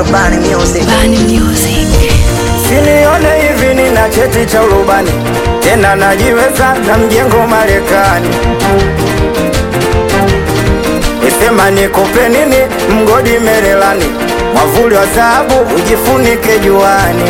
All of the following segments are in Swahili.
Bani Music. Bani Music. Sinione hivi nina cheti cha urubani tena najiweza na mjengo Marekani. Wesema nikupe nini mgodi Merelani, mwavuli wa dhahabu ujifunike juani.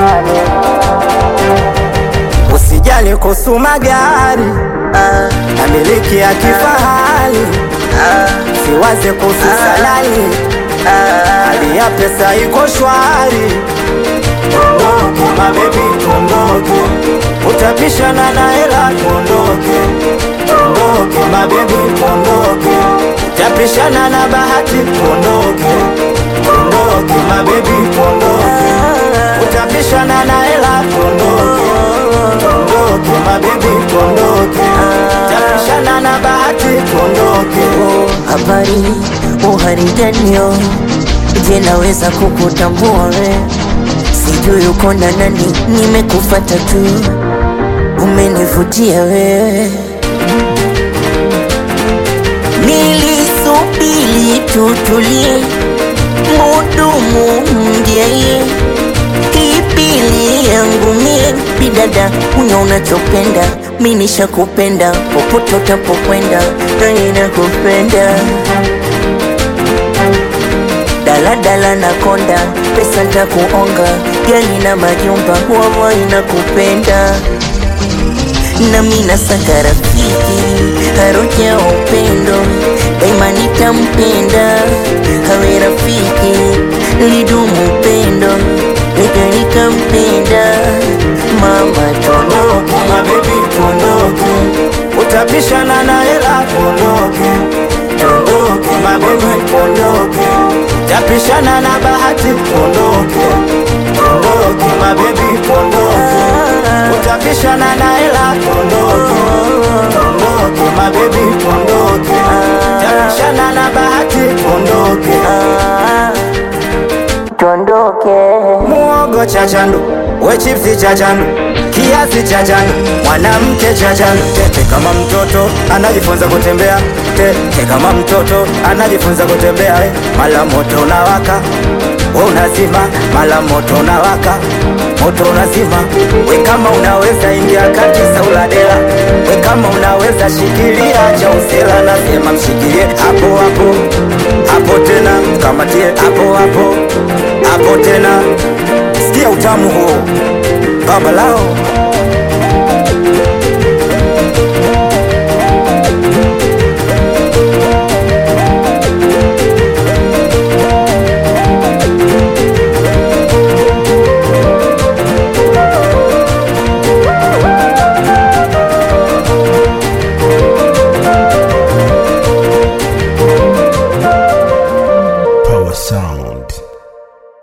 Usijali kuhusu magari Ah, na miliki ya kifahari, ah, siwaze kuhusu salari, ah. hali ya pesa iko shwari. Tuondoke mabebi, tuondoke, utapishana na hela. Tuondoke, tuondoke mabebi, tuondoke, utapishana na bahati. Tuondoke, tuondoke mabebi, tuondoke, utapishana na hela. Tuondoke, tuondoke mabebi, tuondoke, utapishana na bahati. Tuondoke. Habari uharinganio, je, naweza kukutambua we? Sijui uko na nani, nimekufata tu, umenivutia wewe. Nilisubiri tutulie, mudumu mjeye Kipili yangu mie bidada, unya unachopenda, mi nishakupenda, popote utapokwenda, nami nakupenda. Daladala na konda, pesa ntakuonga, gari na majumba, wawa inakupenda nami nasaka rafiki haruja ya upendo daima nitampenda hawe rafiki lidumu upendo ega nikampenda mama Tuondoke mabebi, tuondoke, utapishana na hela. Tuondoke, tuondoke mabebi, tuondoke, utapishana na bahati. Tuondoke, tuondoke mabebi, tuondoke, utapishana na hela. Tuondoke, tuondoke mabebi, tuondoke, utapishana na bahati. Tuondoke, tuondoke muogo cha chandu, we chipsi cha chandu, kiasi cha chandu, mwanamke cha chandu. Tete kama mtoto anajifunza kutembea, tete kama mtoto anajifunza kutembea. eh. Mala moto unawaka, we unazima, mala moto unawaka, moto unazima. We kama unaweza ingia kati sauladela, we kama unaweza shikilia cha usela, nasema mshikilie hapo hapo hapo tena, kamatie hapo hapo hapo tena, sikia utamu huo baba lao